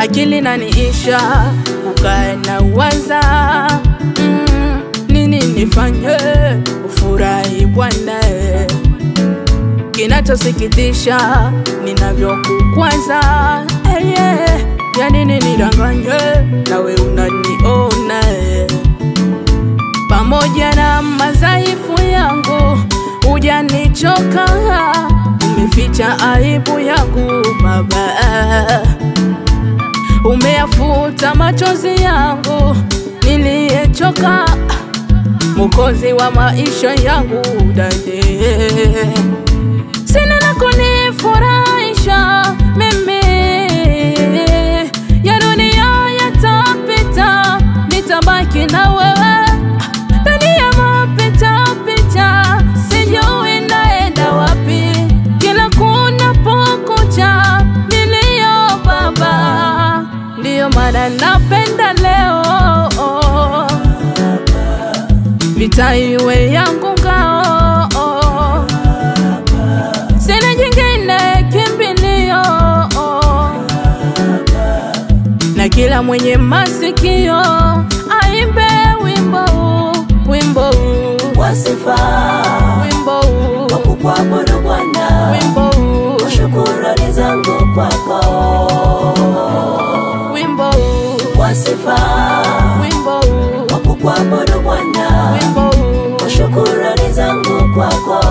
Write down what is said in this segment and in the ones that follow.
akili naniisha, ukae na waza mm, nini nifanye ufurahi Bwana kinachosikitisha ninavyokukwaza hey, yeah. ya nini nidanganye nawe unaniona eh. pamoja na madhaifu yangu hujanichoka umeficha aibu yangu baba umeyafuta machozi yangu niliyechoka Mwokozi wa maisha yangu dade sina la kunifurahisha mimi, ya dunia yatapita, nitabaki na wewe ndani ya mapita pita, sijui naenda wapi, kila kunapokucha nilio baba, ndiyo maana napenda leo vita iwe yangu ngao, sina jingine kimbilio, na kila mwenye masikio aimbe wimbo huu, wimbo huu, wa sifa wimbo huu, wa kukuabudu Bwana, wimbo huu, kwa shukrani zangu kwako, wimbo huu, wa sifa wimbo huu, wa kukuabudu Bwana, wimbo huu. kwa shukrani zangu kwako.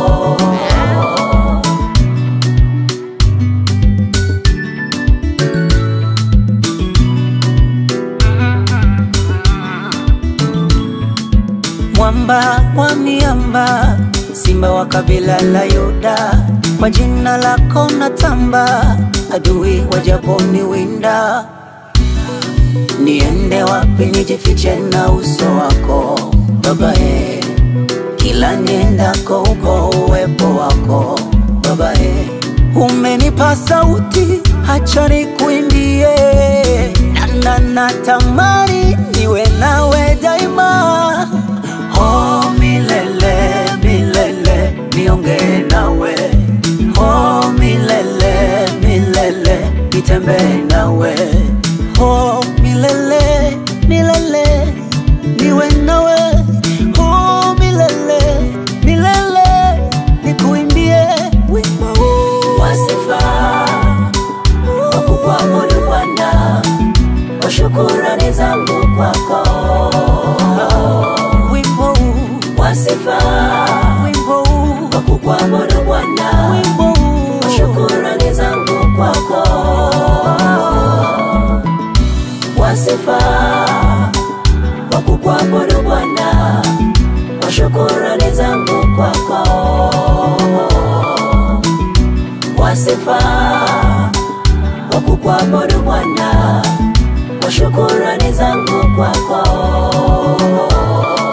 Mwamba wa miamba, simba wa kabila la Yuda, kwa jina lako natamba, adui wajaponiwinda. Niende wapi nijifiche na uso wako Baba e, kila niendako uko uwepo wako Baba e, umenipa sauti, hacha nikuimbie, na na natamani niwe nawe daima, oh milele milele, niongee nawe, oh milele milele, nitembee nawe oh milele milele niwe nawe oh milele milele nikuimbie wimbo huu wa sifa wa kukuabudu Bwana kwa shukurani zangu kwako wimbo huu wa sifa wimbo huu wa kukuabudu Bwana wimbo huu kwa shukurani zangu kwako wa sifa wa kukuabudu Bwana kwa shukurani zangu kwako, wa sifa wa kukuabudu Bwana kwa shukurani zangu kwako.